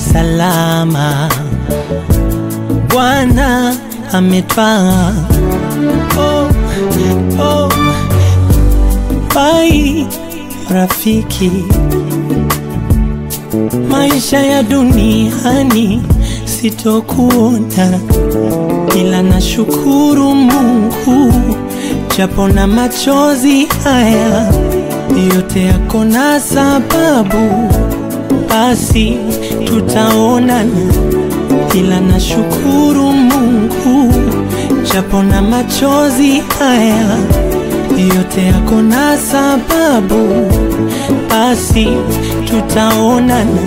salama. Bwana ametwaa. Oh, oh. Bai rafiki, maisha ya duniani sitokuona, ila nashukuru Mungu japo na machozi haya yote yako na sababu, basi tutaonana, ila nashukuru Mungu japo na machozi haya yote yako na sababu, basi tutaonana.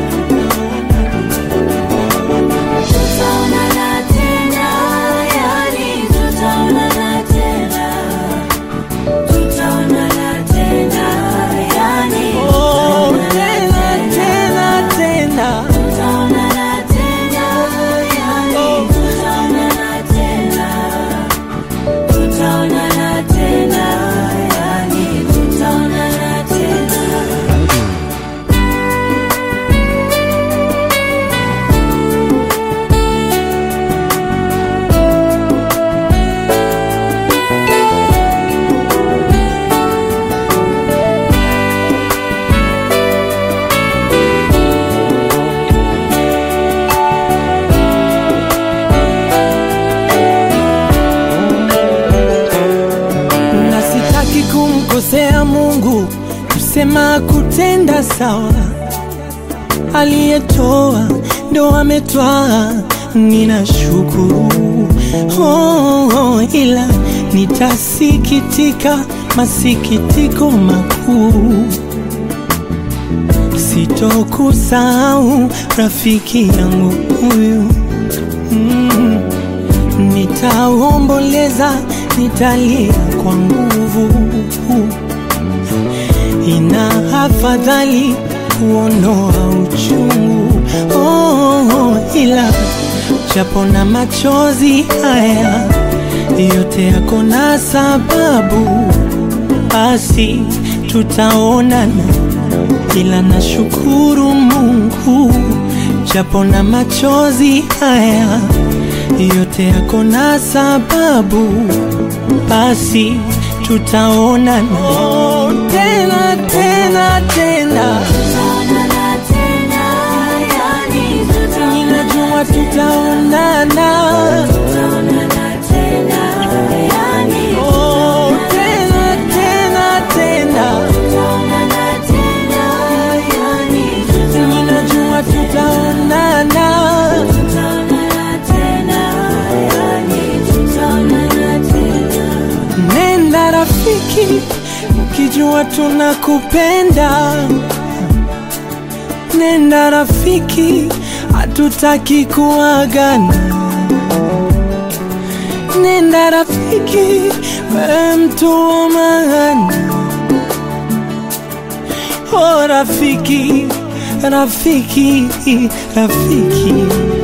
Tutaonana tena, yani tutaonana tena. Tutaonana tena, yani Oh, tutaonana tena tena tena, Tutaonana tena, yani tutaonana tena. Tutaonana tena, yani tutaonana tena. na sitaki kumkosea Mungu, kusema kutenda sawa. Aliyetoa ndo ametwaa, ninashukuru oh, oh, ila nitasikitika masikitiko makuu sitokusahau rafiki yangu huyu mm. Nitaomboleza, nitalia kwa nguvu. Ina afadhali kuondoa uchungu oh, oh, ila japo na machozi haya yote yako na sababu, basi tutaonana, ila nashukuru Mungu japo na machozi haya yote yako na sababu, basi tutaonana oh, tena tena tena, Tutaonana tena, yani ninajua tutaonana tutaonana tena, yani oh, tena tena tena, tutaonana tena, yani ninajua tutaonana. tutaonana tena, yani tutaonana tena. Nenda rafiki, ukijua tunakupenda. Nenda rafiki, hatutaki kuagana. Nenda rafiki, wewe mtu wa maana. Oh rafiki, rafiki, rafiki.